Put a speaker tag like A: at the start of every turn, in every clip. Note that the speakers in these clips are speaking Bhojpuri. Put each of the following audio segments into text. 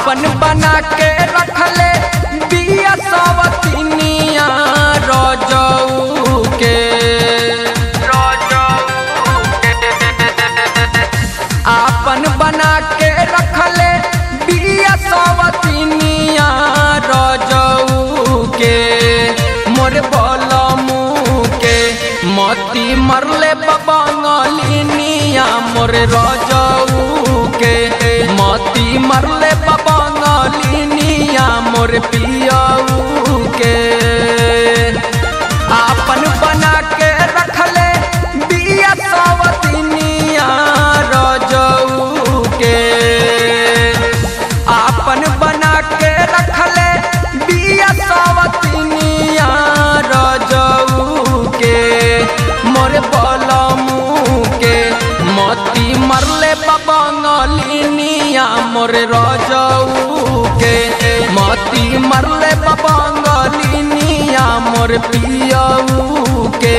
A: आपन बना के रखले बिया सवतिनिया रजऊ के आपन बना के रखले बिया सवतिनिया रजऊ के मोर बलमू के मती मरले बबंगलिनिया मोर रजऊ के मती मरले बबंगलिनिया मोर पियऊ के आपन बना के रखले बिया सवतिनिया रजऊ के आपन बना के रखले बिया सवतिनिया रजऊ के मोर बलमू के मती मरले बबंगलिनिया मोर रजऊ के मती मरले बबंगलिनिया मोर पियऊ के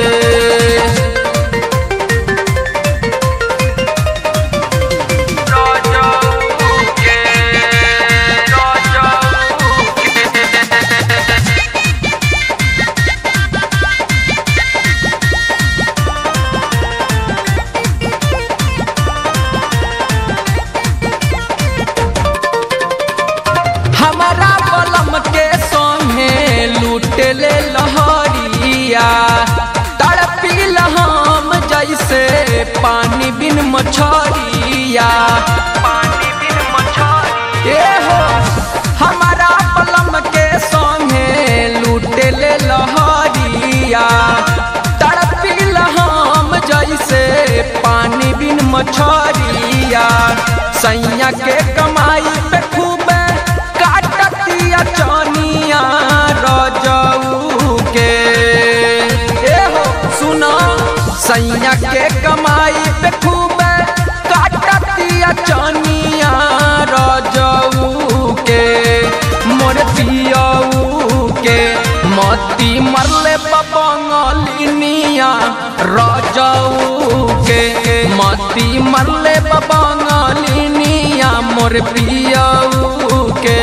A: हमारा बलम के संगे लूटले लहरिया तड़पिल हम जैसे पानी बिन मछरिया पानी बिन मछरिया ए हो हमारा बलम के संगे लूटले लहरिया तड़पिल हम जैसे पानी बिन मछरिया सैया के कमाई पे खूबे काटतिया चनिया रजऊ के ए हो सुनो सैया के कमाई पे खूबे काटतिया चनिया रजऊ के मोर पियऊ के मती मरले बबंगलिनिया रजऊ के मती मरले बबंगलिनिया मोर पियऊ के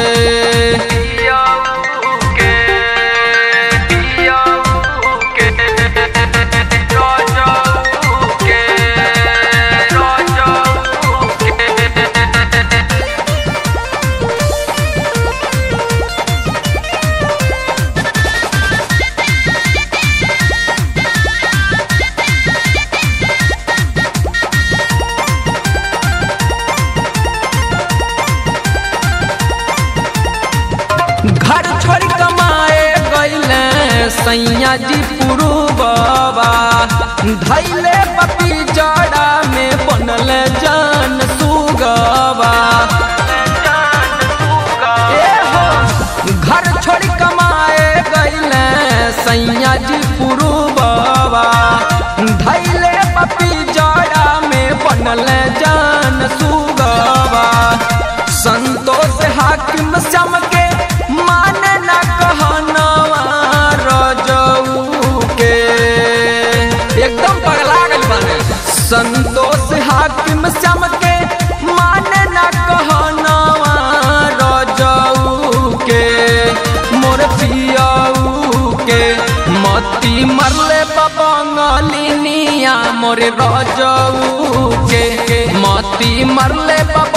A: घर छोड़ कमाए गईले सैया जी पुरु बाबा धैले पपी जड़ा में बनल जान सुगवा ए हो घर छोड़ कमाए गईले सैया जी पुरु बाबा धैले पपी जड़ा में बनल जान सुगवा संतोष हाकिम श्याम के माने न कहनवा रजऊ के एकदम पगला गल बने संतोष हाकिम श्याम के माने न कहनवा रजऊ के मोर पियऊ के मती मरले बबंगलिनिया मोर रजऊ के मती मरले बब